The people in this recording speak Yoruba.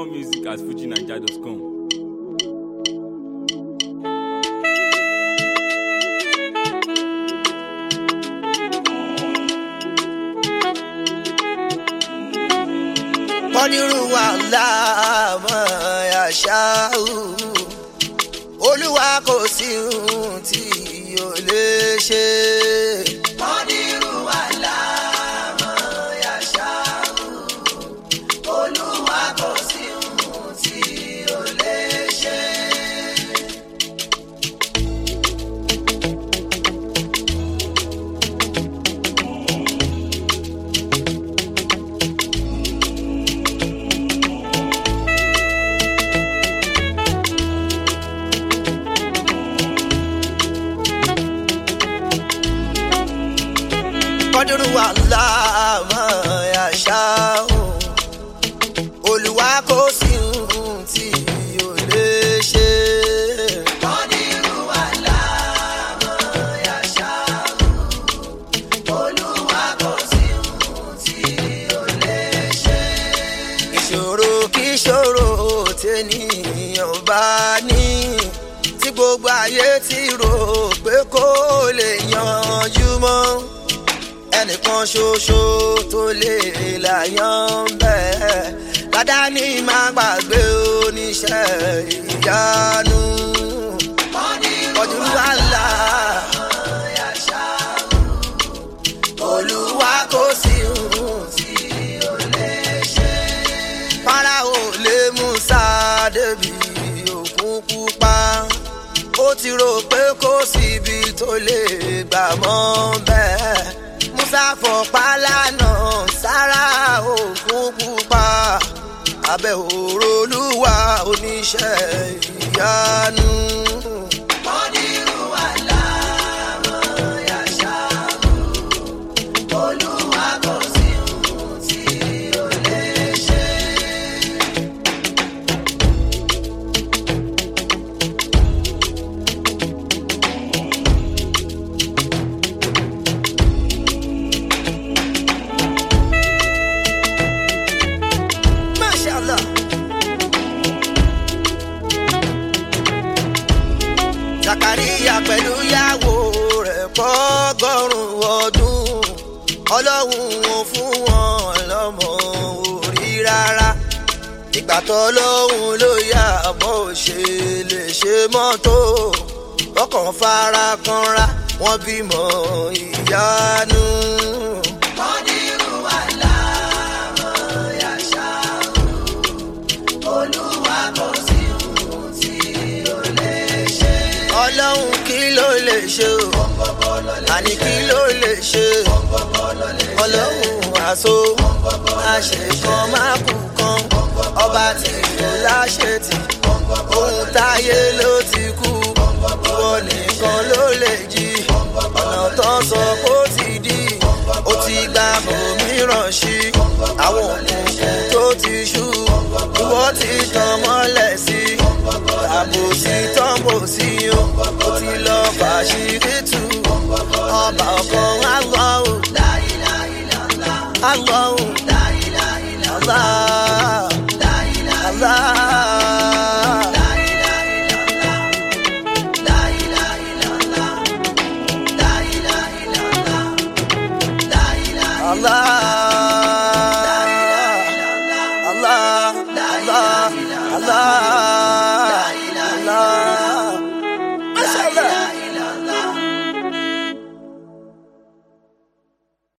music at fujinaija.com. kọ́nírú wa láàmọ́ àṣàù olúwa kò sí ohun tí o lè ṣe. kọ́nírú wa láàmọ́ àṣàù olúwa kò sí ohun tí o lè ṣe. kọ́dúrú wà láàmú àṣàù olúwa kò sí ohun tí o lè ṣe. kọ́dúrú wà láàmú àṣàù olúwa kò sí ohun tí o lè ṣe. ìṣòro kí ìṣòro tènìyàn bá ní tí gbogbo ayé ti rò pé kó lè yanjú mọ́ ẹnìkan ṣoṣo tó lè láyàn bẹ́ẹ̀ ládàáni máa gbàgbé oníṣẹ́ ìyanu. ọdún wàhálà olúwa kò sí ohun tí ó lè ṣe. Fáráò lé Músà débi òkun pupa ó ti rò pé kò síbi tó lè gbà mọ́ bẹ́ẹ̀ musa fọ̀pá lánà sára òkun pupa abẹ́ òró olúwa oníṣẹ́ ìyanu. Kọ́dírù àlámọ̀ yàṣà olúwa kò sí ohun tí ó lè ṣe. Mashallah. Zakaria pẹ̀lú ìyàwó rẹ̀ pọ́gọ́rùn-ún ọdún ọlọ́run ò fún wọn lọ́mọ orí rárá ìgbà tó lóhun ló yà bó ṣe lè ṣe mọ́tò ọkàn fara kanra wọ́n bímọ ìyanu. Kọ́dírù àlámọ̀ yàṣà olúwa kò sí ohun tí ó lè ṣe. ọlọ́run kí ló lè ṣe o àní kí ló lè ṣe ọlọ́run àṣọ àṣekan má kú kan ọba tí kò láṣẹ tì ohun táyé ló ti kú ìwọ nìkan ló lè jí ọ̀nà tó sọ kó ti dí ó ti gba òmíràn sí àwọn òkùnkùn tó ti ṣú ìwọ ti tàn mọ́lẹ̀ sí àbò sí tọ́ǹbò sí o ó ti lọ fàṣírí tù ọba ọkàn àgbọ̀ o àgbọ̀